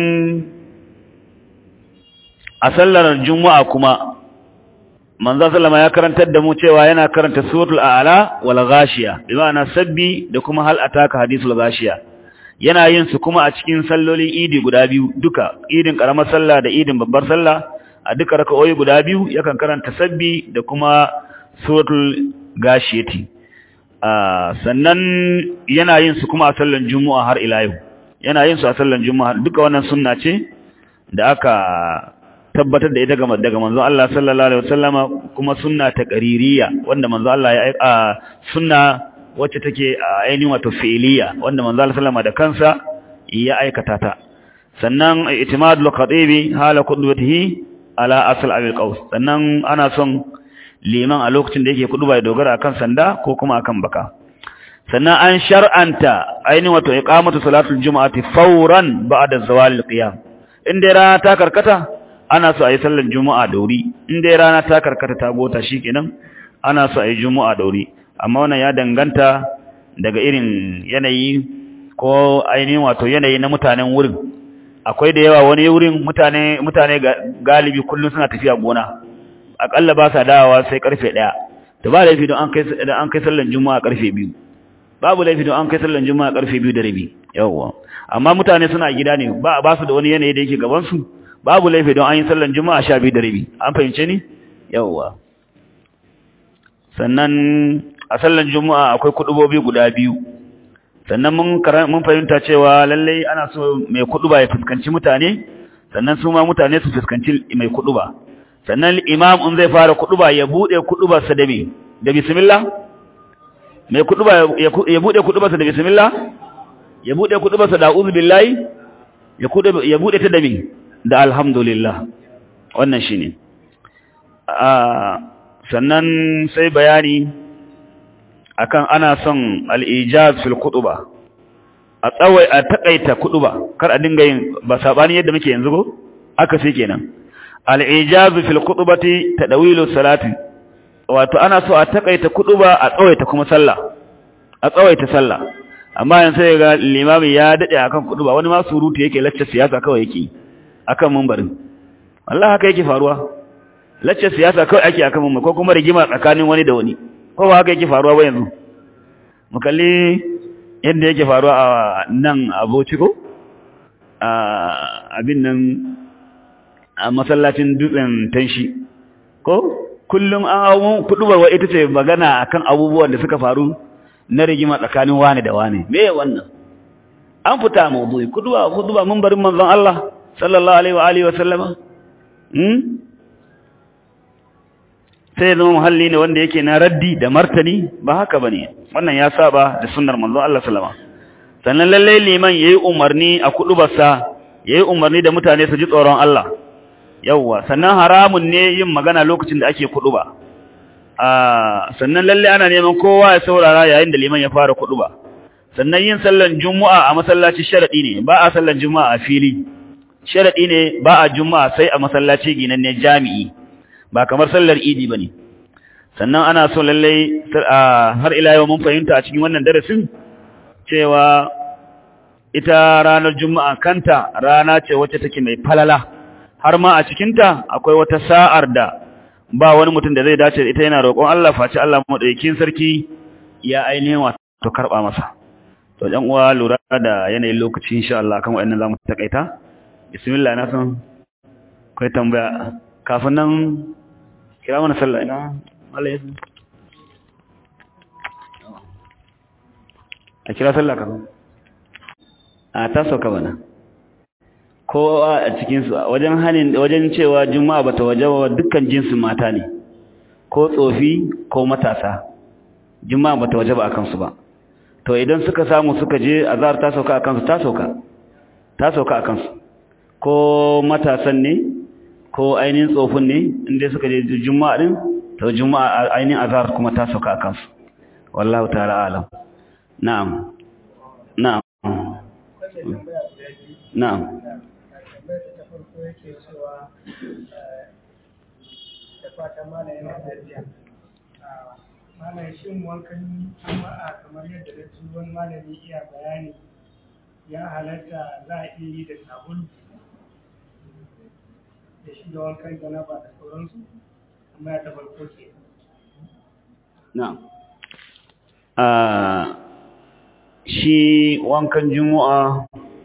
a sallar juma'a kuma manzo sallama ya karantar da mu cewa yana karanta suratul a'la wal ghashiya bi ma'ana sabbi da kuma hal ataka hadithul ghashiya yana yin su kuma a cikin sallolin idi guda biyu duka idin karamar sallah da idin babbar sallah a duka raka'o'i guda biyu yakan karanta sabbi da kuma suratul ghashiyati sannan yana yin su kuma a sallan juma'a har ila yau yana yin su a sallan juma'a duka wannan sunna ce da aka tabbatar da ita daga manzon Allah sallallahu alaihi wasallama kuma sunna ta qaririya wanda manzon Allah ya aika sunna wacce take ainihin wato fi'liya wanda manzon Allah sallama da kansa ya aikata ta sannan itimadul khatibi hala qudwatihi ala asl abil qaus sannan ana son liman a lokacin da yake kuduba ya dogara akan sanda ko kuma akan baka sannan an shar'anta ainihin wato iqamatu salatul jumu'ati fawran ba'da zawalil qiyam inda rana ta karkata ana so a yi sallar juma'a da wuri in dai rana ta karkata ta gota shikenan ana so a yi juma'a da wuri amma wannan ya danganta daga irin yanayi ko ainihin wato yanayi na mutanen wurin akwai da yawa wani wurin mutane mutane galibi kullum suna tafiya gona akalla ba sa dawowa sai karfe 1 to ba laifi don an kai don an kai sallar juma'a karfe 2 babu laifi don an kai sallar juma'a karfe 2 da rabi yawa amma mutane suna gida ne ba ba su da wani yanayi da yake gaban su babu laifi don an yi sallan juma'a sha biyu da rabi an fahimce ni yawwa sannan a sallan juma'a akwai kudubobi guda biyu sannan mun mun fahimta cewa lalle ana so mai kuduba ya fuskanci mutane sannan su ma mutane su fuskanci mai kuduba sannan imam in zai fara kuduba ya bude kudubarsa da me da bismillah mai kuduba ya bude kudubarsa da bismillah ya bude kudubarsa da a'udhu billahi ya bude ta da me da alhamdulillah wannan shi ne sannan sai bayani akan ana son al'ijaz fil kutuba a tsawai a takaita kutuba kar a dinga yin ba sabani yadda muke yanzu ko aka sai kenan al'ijaz fil kutubati tadawilu salati wato ana so a takaita kutuba a tsawaita kuma sallah a tsawaita sallah amma yanzu sai ga limami ya dade akan kutuba wani ma surutu yake lacce siyasa kawai yake akan mumbarin Allah haka yake faruwa lacce siyasa kawai ake akan mu ko kuma rigima tsakanin wani da wani ko ba haka yake faruwa ba yanzu mu kalli yadda yake faruwa a nan aboci ko a abin nan a masallacin dutsen tanshi ko kullum an hawo kudubar ita ce magana akan abubuwan da suka faru na rigima tsakanin wani da wani me wannan an fita mawdu'i kuduba kuduba mun barin manzon Allah sallallahu alaihi wa alihi wa sallama hmm sai zama muhalli ne wanda yake na raddi da martani ba haka bane wannan ya saba da sunnar manzon Allah sallama sannan lalle liman yayi umarni a kudubarsa yayi umarni da mutane su ji tsoron Allah yawwa sannan haramun ne yin magana lokacin da ake kuduba ah sannan lalle ana neman kowa ya saurara yayin da liman ya fara kuduba sannan yin sallan juma'a a masallaci sharadi ne ba a sallan juma'a a fili sharadi ne ba a juma'a sai a masallaci ginanne jami'i ba kamar sallar idi bane sannan ana so lalle har ila yau mun fahimta a cikin wannan darasin cewa ita ranar juma'a kanta rana ce wacce take mai falala har ma a cikinta akwai wata sa'ar da ba wani mutum da zai dace ita yana roƙon Allah face Allah madaukakin sarki ya ainihin wato karba masa to dan uwa lura da yanayin lokaci insha Allah kan wayannan zamu takaita bismillah na san kai tambaya kafin nan kira mana sallah ina Allah ya a kira sallah kafin a ta sauka bana kowa a cikinsu wajen hanin wajen cewa juma'a bata wajaba dukkan jinsin mata ne ko tsofi ko matasa juma'a bata wajaba akan su ba to idan suka samu suka je azhar ta sauka akan su ta sauka ta sauka akan su ko matasan ne ko ainihin tsofin ne inda suka je juma'a din to juma'a ainihin azhar kuma ta sauka akan su wallahu ta'ala alam na'am na'am na'am yake cewa da fata mana yana lafiya mana shin wankan juma'a kamar yadda da ji wani malami iya bayani ya halatta za a iya yi da sabulu da shi da wankan janaba da sauransu amma ya tafarko ke na'am shi wankan juma'a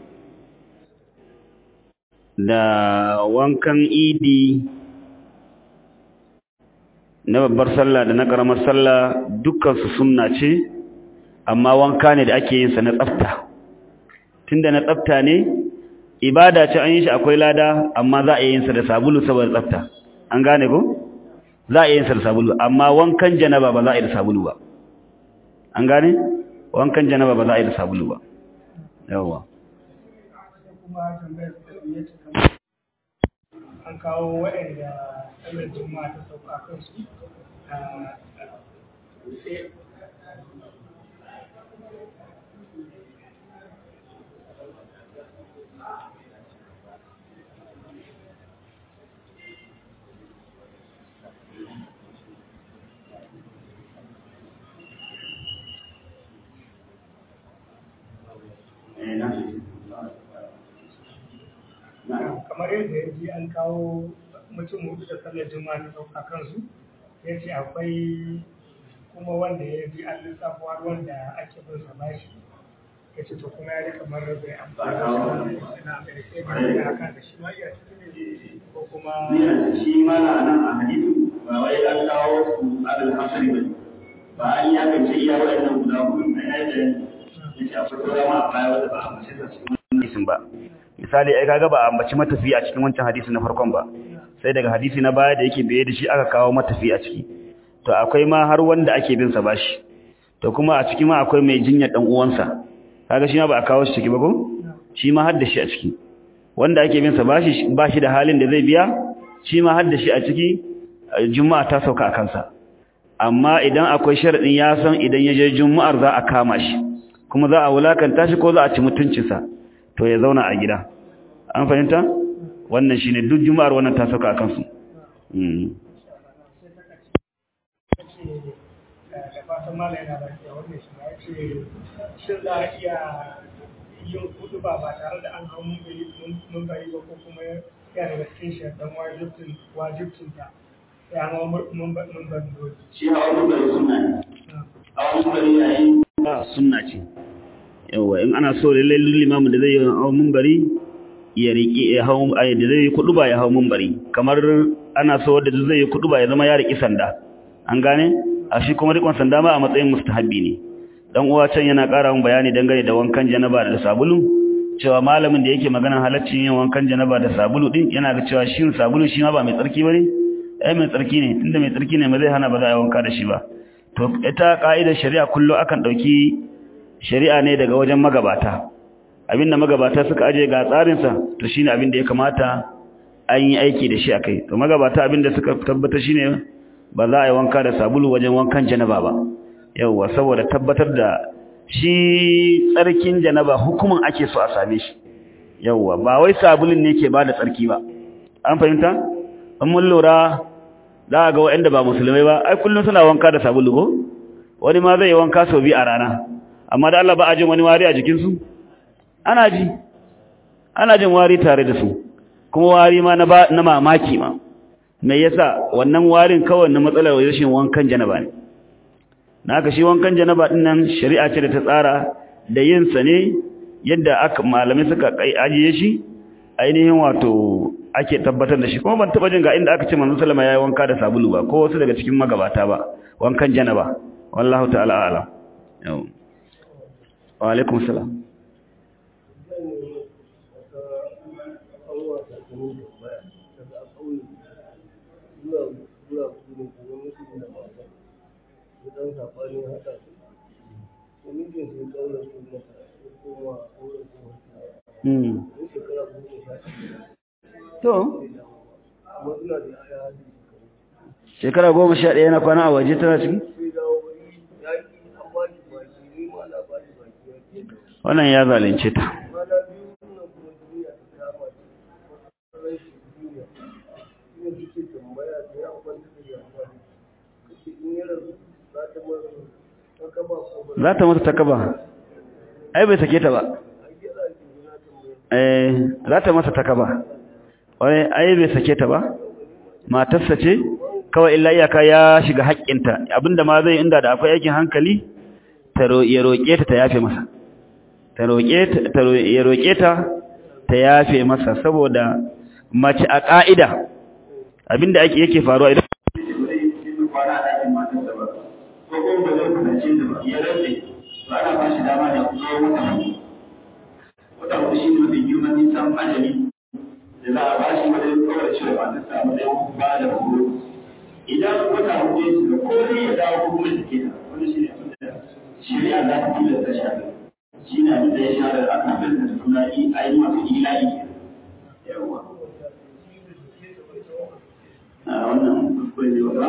da wankan idi na babbar sallah da na karamar sallah dukkansu sunna ce amma wanka ne da ake yin sa na tsafta tunda na tsafta ne ibada ce an yi shi akwai lada amma za a yi yin sa da sabulu saboda tsafta an gane ko za a yi yin sa da sabulu amma wankan janaba ba za a yi da sabulu ba an gane wankan janaba ba za a yi da sabulu ba yawwa kuma tambayar da ya ce kamar an kawo waɗanda tsallar juma'a ta sauka kansu sai kamar yadda ya ji an kawo mutum hudu da sallar juma'a ta sauka kansu ya ce akwai kuma wanda ya ji an lissafo har wanda ake bin sa bashi ya ce to kuma ya ji kamar bai amfani da shi na mai sai ba ya haka da shi ma iya cikin ne ko kuma shi ma na nan a hadisi ba wai an kawo su adal hasari ba ba an yi aka ce iya waɗannan guda hudu na yayin da ya ce akwai sauran ma a baya wanda ba a mace sa cikin hadisin ba misali ai kaga ba a ambaci matafi a cikin wancan hadisi na farkon ba sai daga hadisi na baya da yake biye da shi aka kawo matafi a ciki to akwai ma har wanda ake bin sa bashi to kuma a ciki ma akwai mai jinyar dan uwansa kaga shi ma ba a kawo shi ciki ba ko shi ma har da shi a ciki wanda ake bin sa bashi bashi da halin da zai biya shi ma har da shi a ciki juma'a ta sauka a kansa amma idan akwai sharadin ya san idan ya je juma'ar za a kama shi kuma za a wulakanta shi ko za a ci mutuncinsa to ya zauna a gida an fahimta wannan shine duk juma'ar wannan ta sauka akan su da fatan mala yana lafiya wannan shi ya ce shin za a iya yin kudu ba ba tare da an hau mun bari ba ko kuma ya daga cikin shaɗan wajibcin ta ya hawa mun ban dole shi hawa mumbari sunna ne hawa mumbari yayin sunna ce yawa in ana so lallai limamin da zai yi hawa mumbari ya riƙi ya hau ayi da zai kudu ba ya hau mumbari kamar ana so wanda zai yi kudu ba ya zama ya riƙi sanda an gane a shi kuma riƙon sanda ma a matsayin mustahabbi ne dan uwa can yana ƙara mun bayani dangane da wankan janaba da sabulu cewa malamin da yake maganar halaccin yin wankan janaba da sabulu din yana ga cewa shin sabulu shi ma ba mai tsarki bane ai mai tsarki ne tunda mai tsarki ne ba zai hana ba za a wanka da shi ba to ita ka'idar shari'a kullu akan dauki shari'a ne daga wajen magabata abinda magabata suka aje ga tsarinsa to shine abin da ya kamata an yi aiki da shi akai to magabata abinda suka tabbata shine ba za a yi wanka da sabulu wajen wankan janaba ba yawwa saboda tabbatar da shi tsarkin janaba hukumin ake so a same shi yawwa ba wai sabulun ne ke bada tsarki ba an fahimta an mun lura za a ga waɗanda ba musulmai ba ai kullum suna wanka da sabulu ko wani ma zai yi wanka sau biyu a rana amma da Allah ba a jin wani wari a jikinsu ana ji ana jin wari tare da su kuma wari ma na mamaki ma me yasa wannan warin kawai na matsalar rashin wankan janaba ne na haka shi wankan janaba din nan shari'a ce da ta tsara da yin sa ne yadda aka malamai suka kai ajiye shi ainihin wato ake tabbatar da shi kuma ban taba jin ga inda aka ce manzon sallama yayi wanka da sabulu ba ko wasu daga cikin magabata ba wankan janaba wallahu ta'ala a'lam wa alaikum salam dan saɓani haɗa su da mijin su ɗaura su mata ya koma auren su wata shekara goma sha to amma suna da yaya hali shekara goma sha ɗaya na kwana a waje tana ciki sai dawo wani yaƙi an ba shi baki ni ma na ba shi baki ya ke wannan ya zalunce ta kwana biyu nan kuma duniya ta kama shi rashin duniya shi ne suke tambaya da ya kwanta da yawa kace in ya rasu za ta mara ta kaba ko ba za ta mata takaba ai bai sake ta ba a kira shi na tambaya eh za ta masa takaba wai ai bai sake ta ba matarsa ce kawai illa iyaka ya shiga haƙƙinta abinda ma zai inda da akwai aikin hankali ta ro ya roƙe ta ta yafe masa ta roƙe ta ta ro- ya roƙe ta ta yafe masa saboda mace a ƙa'ida abinda ake yake faruwa idan kwana a ɗakin matarsa ba ko kuma ba zai kusance ta ba ya rantse ba ana ba shi dama da kuma wata hudu wata hudu shi ne mafi girman nisan ajali da za a ba shi wajen kawar cewa matarsa a matsayin ba da horo idan wata hudu ya shiga ko zai ya dawo ko kuma ya sake ta wani shi ne abin da shari'a za ta tilasta shi a kai shi ne abin da ya shahara a kan da suna yi a yi masu ila'i yawwa a wannan kuskure ne ba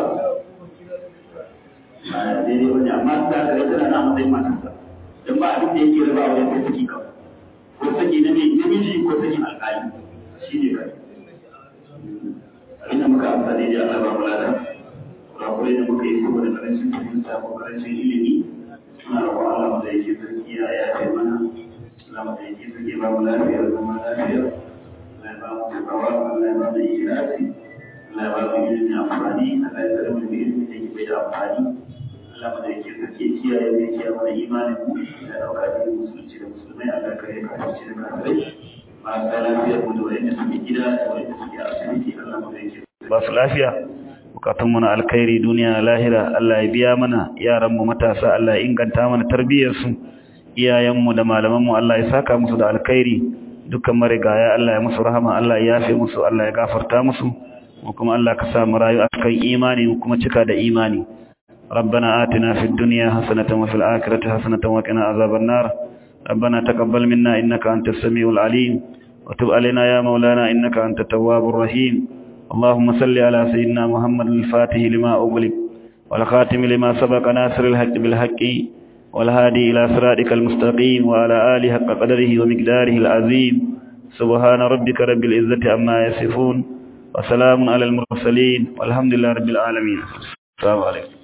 ba daidai wani amma ta ga ita na matsayin matarsa don ba abin da yake raba a wajen kai saki kawai ko saki na mai namiji ko saki alƙali shi ne kai abin da muka amsa daidai Allah ba mu lada kurakurai da muka yi saboda karancin fahimta ko karancin ilimi suna roƙon Allah mu da yake sarki ya yafe mana Allah mu da yake sarki ba mu lafiya da zama lafiya Allah ya ba mu takawa Allah ya ba mu ikhlasi Allah ya ba mu ilimi amfani Allah ya tsare mu da ilimi da yake bai da amfani Allah mu da yake sarki kiyaye mu kiyaye mana imanin mu da dauka da musulunci da musulmai Allah ya kare kafirci da kafirai marasa lafiyar mu da wanda suke gida da wanda suke asibiti Allah mu da yake ba su lafiya bukatun mu na alkhairi duniya lahira Allah ya biya mana yaran mu matasa Allah ya inganta mana tarbiyyar su iyayen mu da malaman mu Allah ya saka musu da alkhairi dukkan marigaya Allah ya musu rahama Allah ya yafe musu Allah ya gafarta musu mu kuma Allah ka sa mu rayu akan imani mu kuma cika da imani ربنا آتنا في الدنيا حسنة وفي الآخرة حسنة وقنا عذاب النار ربنا تقبل منا إنك أنت السميع العليم وتب علينا يا مولانا إنك أنت التواب الرحيم اللهم صل على سيدنا محمد الفاتح لما أغلق والخاتم لما سبق ناصر الحق بالحق والهادي إلى صراطك المستقيم وعلى آله حق قدره ومقداره العظيم سبحان ربك رب العزة عما يصفون وسلام على المرسلين والحمد لله رب العالمين السلام عليكم